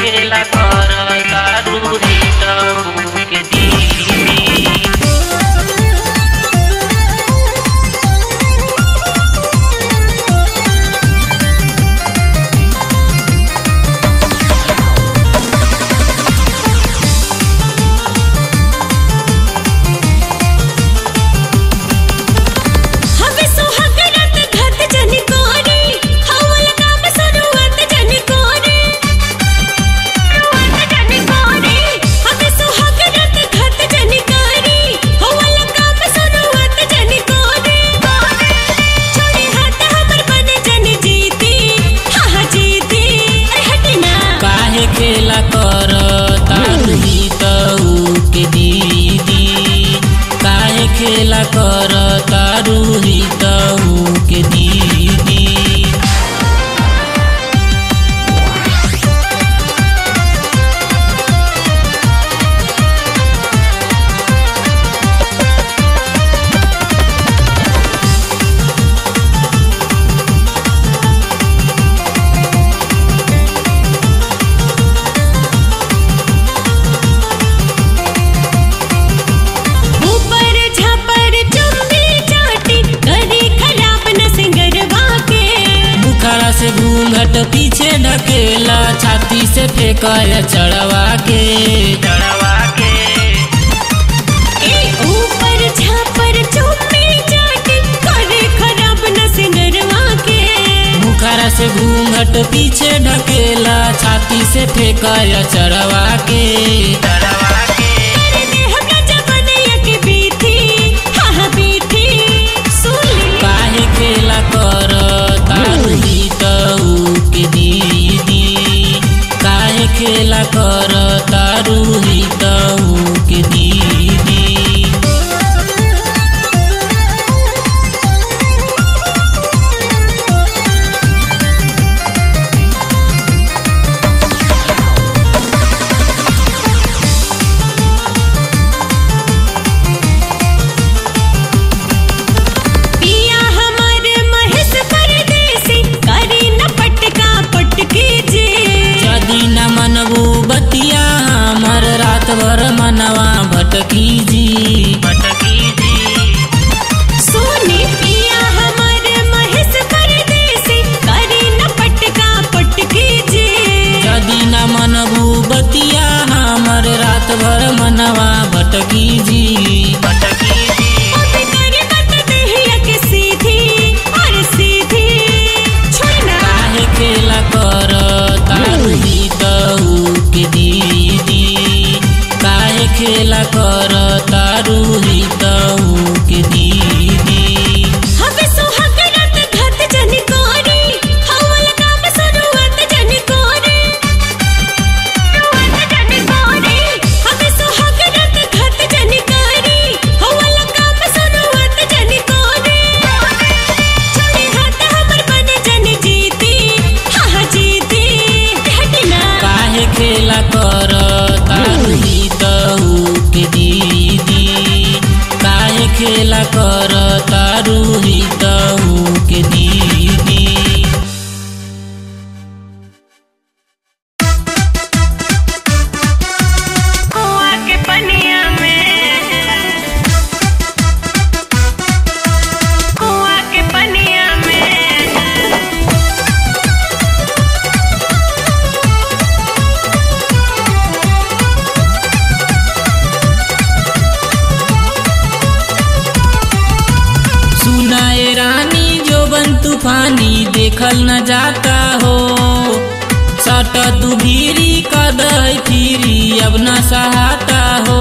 खेला कर दारू रीतऊ के दीदी हवे सुहागरात घात जनी कोरी हवल काम सुरुवात जनी कोरी सुरुवात जनी कोरी हवे सुहागरात घात जनी कोरी हवल काम सुरुवात जनी कोरी छोड़ी हाथ हमर बन जनी जीती हा हा जीती अरे हटना काहे खेला कर तारू रीतऊ के दीदी काहे खेला कर तारू रीतऊ के दीदी ऊपर झापर चुम्बी चाटी करी खराब न सिंगरवा के बुखारा से घूंघट पीछे ढकेला छाती से फेंकर चढ़वा के चढ़वा के ए ऊपर झापर चुम्बी चाटी करी खराब न सिंगरवा के बुखारा से घूंघट पीछे ढकेला छाती से फेंकर चढ़वा के चढ़वा के कर दे हमरा जवनिया के बीथी हा हा बीथी सुन ली काहे खेला कर तारू रीतऊ के दीदी काहे खेला कर तारू रीतऊ के दीदी पिया हमार महेश परदेसी करी न पटका पटकी जी यदि न मनबू बतिया हमर रात भर मनवा भटकी जी भटकी जी सोनी पिया हमार महेश परदेसी करी न पटका पटकी जी यदि न मनबू बतिया हमर रात भर मनवा भटकी जी भटकी जी अबे करे मत देहिया के सीधी और सीधी छोड़ना काहे खेला कर तारू रीतऊ के दीदी काहे खेला कर तारू रीतऊ के दीदी हवे सुहागरात घात जनी कोरी हवल काम सुरुवात जनी कोरी सुरुवात जनी कोरी हवे सुहागरात घात जनी कोरी हवल काम सुरुवात जनी कोरी छोड़ी हाथ हमर बन जनी जीती हा हा जीती हटना काहे खेला कर तारू रीतऊ के दीदी काहे खेला कर तारू रीतऊ के दीदी कुआं के पनिया में कुआं के पनिया में सुनाए रानी जो बन तूफानी देखल न जाता हो सट तू भीरी कदह फिरी अब न सहाता हो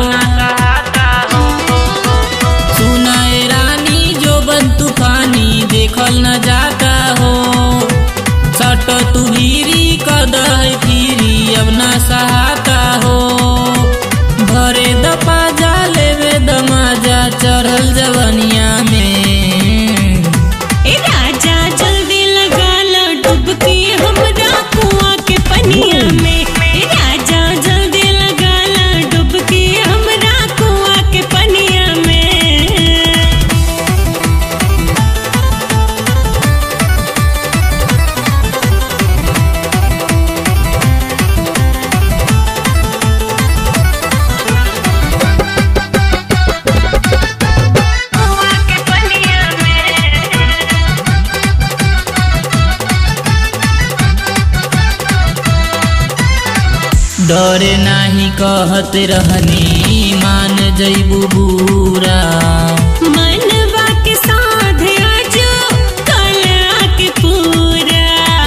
सुनाए रानी जो बन तूफानी देखल न जाता हो सट तू भीरी कदह फिरी अब न सहाता हो भरे दपा जा लेवे दमाजा चढ़ल जवनिया में ए राजा जल्दी लगा लो डुबकी हमरा कुआं के पनिया में ए राजा जल्दी लगा लो डुबकी हमरा कुआं के पनिया में डरे नाही कहत रहनी मान जैबू बूरा मनवा के साध आजो कला के पूरा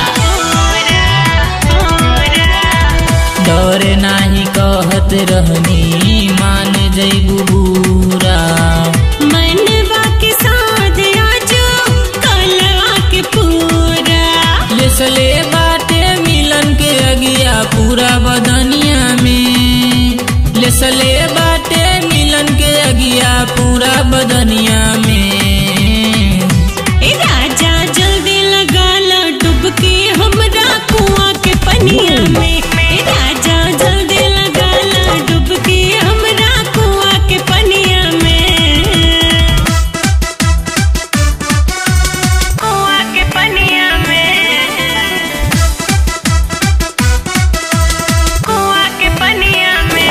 डरे नाही कहत रहनी मान जैबू बूरा मनवा के साध आजो कला के पूरा लेसले बाटे मिलन के अगिया पूरा बदनिया में लेसले बाटे मिलन के अगिया पूरा बदनिया में ए राजा जल्दी लगा ला डुबकी हमरा कुआं के पनिया में ए राजा जल्दी लगा ला डुबकी हमरा कुआं के पनिया में कुआं के पनिया में कुआं के पनिया में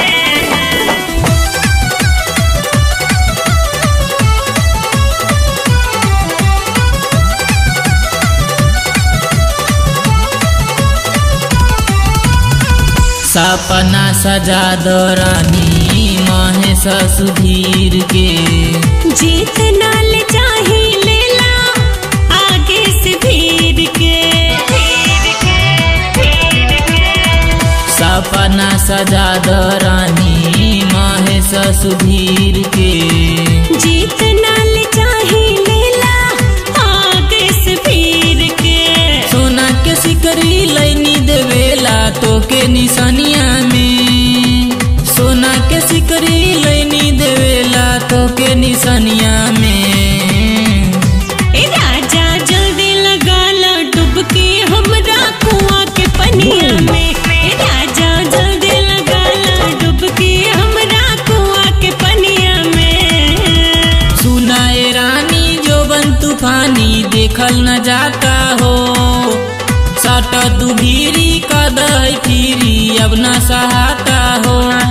सपना सजा दो रानी महेश सुधीर के जीत नाल चाही लेला आगे से भीड़ के सपना सजा दो रानी महेश सुधीर के जीत नाल चाही लेला आगे से भीड़ के सोना के सिकरी लैनी देवेला तोके निशानिया में सोना के सिकरी लैनी देवेला तोके निशानिया में ए राजा जल्दी लगा ला डुबकी हमरा कुआं के पनिया में ए राजा जल्दी लगा ला डुबकी हमरा कुआं के पनिया में सुनाए रानी जो बन तूफानी देखल न जाता हो सट तू भीरी कदय फिरी अब न सहाता हो